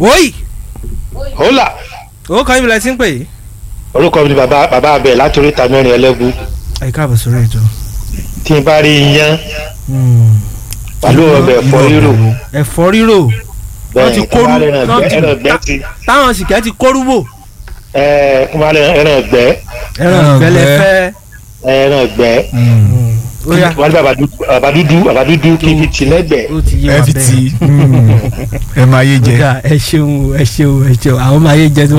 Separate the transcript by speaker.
Speaker 1: oyi
Speaker 2: hólà
Speaker 1: ó kọ́ ibìlẹ̀ tí ń pè yìí.
Speaker 2: orúkọ mi ni bàbá bàbá abẹ láti oríta mẹ́rin ẹlẹ́gù
Speaker 1: ẹ káàbọ̀ sórí ètò.
Speaker 2: tí n bá rí iyán pẹ̀lú ọbẹ̀ ẹ̀fọ́ rírò
Speaker 1: ẹ̀fọ́ rírò wọ́n ti
Speaker 2: bẹ́ẹ̀
Speaker 1: kóru
Speaker 2: kí wọ́n
Speaker 1: wọ́n
Speaker 2: á
Speaker 1: ti
Speaker 2: lè ràn gbẹ́ ti
Speaker 1: táwọn sìkẹ́ ti kóru bò
Speaker 2: ẹ̀ kí wọ́n á lè ràn gbẹ́
Speaker 1: ẹran
Speaker 3: Ẹran
Speaker 1: ìgbẹ́lẹ̀
Speaker 3: ìgbẹ́.
Speaker 1: fẹ́.
Speaker 2: ẹran gbẹ́
Speaker 1: ó yá
Speaker 2: wọ́n ní bàbá dúdú bàbá dúdú bàbá dúdú kí n fi tì lẹ́gbẹ̀ẹ́
Speaker 1: ó ti yé
Speaker 3: ẹ
Speaker 1: wa
Speaker 3: fi
Speaker 1: bẹ́ẹ̀.
Speaker 3: ti ẹ máa yé jẹ.
Speaker 1: Ọ̀gá, ẹ ṣeun ẹ ṣeun ẹ ṣeun àwọn máa yé jẹ tí wọ́n